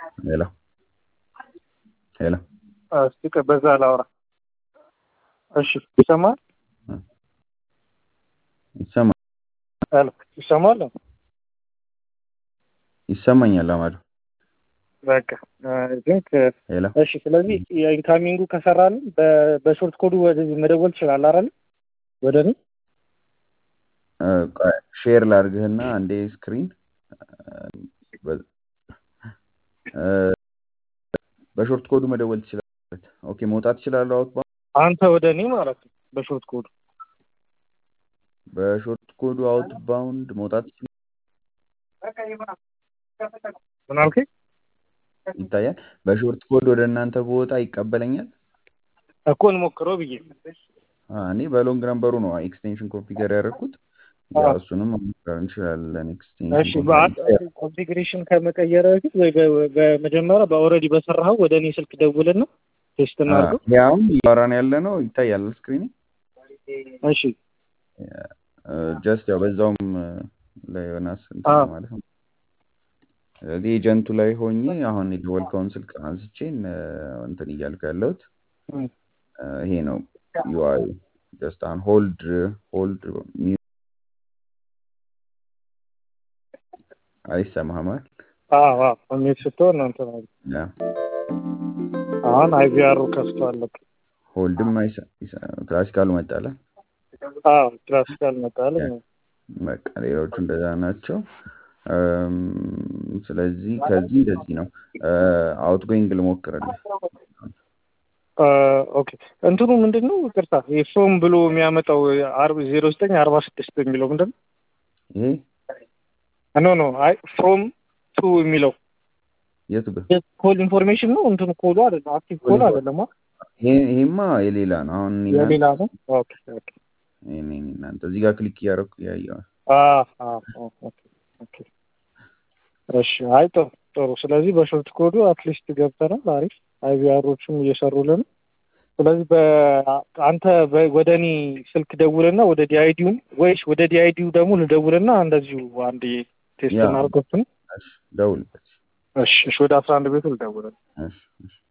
ሄሎ ሄሎ እስቲ በዛ ላውራ። እሺ ይሰማል? ይሰማ ሄሎ ይሰማል? ይሰማኛል አማዱ በቃ ቲንክ ሄሎ እሺ። ስለዚህ የኢንካሚንጉ ከሰራልን በሾርት ኮዱ ወደዚህ መደወል ትችላለህ አይደል? ወደ እኔ ሼር ላድርግህና አንዴ ስክሪን በሾርት ኮዱ መደወል ትችላለህ። ኦኬ መውጣት ትችላለህ። አውት አንተ ወደ እኔ ማለት ነው። በሾርት ኮዱ በሾርት ኮዱ አውት ባውንድ መውጣት ምን አልከኝ? ይታያል። በሾርት ኮድ ወደ እናንተ ቦታ ይቀበለኛል እኮ እንሞክረው ብዬ እኔ በሎንግ ነምበሩ ነው ኤክስቴንሽን ኮንፊገር ያደረኩት። ያው እሱንም መሞከር እንችላለን። እሺ ኮንፊግሬሽን ከመቀየር በፊት ወይ በመጀመሪያ በኦልሬዲ በሰራኸው ወደ እኔ ስልክ ደውልና ቴስት እናድርገው። ያውም እያወራን ያለ ነው ይታያል ስክሪን። እሺ ጀስት ያው በዛውም ለዮናስ ማለት ነው። ስለዚህ ኤጀንቱ ላይ ሆኜ አሁን የደወልከውን ስልክ አንስቼ እንትን እያልኩ ያለሁት ይሄ ነው ዩአይ ጀስት አሁን ሆልድ ሆልድ አይሰማህም? አዎ አዎ ሚት ስትሆን እናንተ አሁን አይቪአሩ ከፍቷል። ሆልድም ክላሲካሉ መጣለ። አዎ ክላሲካል መጣለ። በቃ ሌሎቹ እንደዛ ናቸው። ስለዚህ ከዚህ እንደዚህ ነው። አውትጎይንግ ልሞክርልህ። ኦኬ እንትኑ ምንድን ነው? ይቅርታ ፍሮም ብሎ የሚያመጣው ዜሮ ዘጠኝ አርባ ስድስት የሚለው ምንድን ነው? ይሄ ኖ ኖ አይ ፍሮም ቱ የሚለው የቱ ጋር ኮል ኢንፎርሜሽን ነው። እንትኑ ኮሉ አይደለም፣ አክቲቭ ኮል አይደለም። ይሄማ የሌላ ነው። አሁን የሌላ ነው። ኦኬ ኦኬ። እናንተ እዚህ ጋር ክሊክ እያደረኩ ያየዋል። ኦኬ እሺ። አይ ጥሩ ጥሩ። ስለዚህ በሾርት ኮዱ አትሊስት ገብተናል። አሪፍ አይቪአሮቹም እየሰሩልን። ስለዚህ አንተ ወደ እኔ ስልክ ደውልና ወደ ዲአይዲውን ወይስ ወደ ዲአይዲው ደግሞ ልደውልና እንደዚሁ አንድ ቴስት እናድርገው። ደውልበት። እሺ እሺ። ወደ አስራ አንድ ቤቱ ልደውልና እሺ እሺ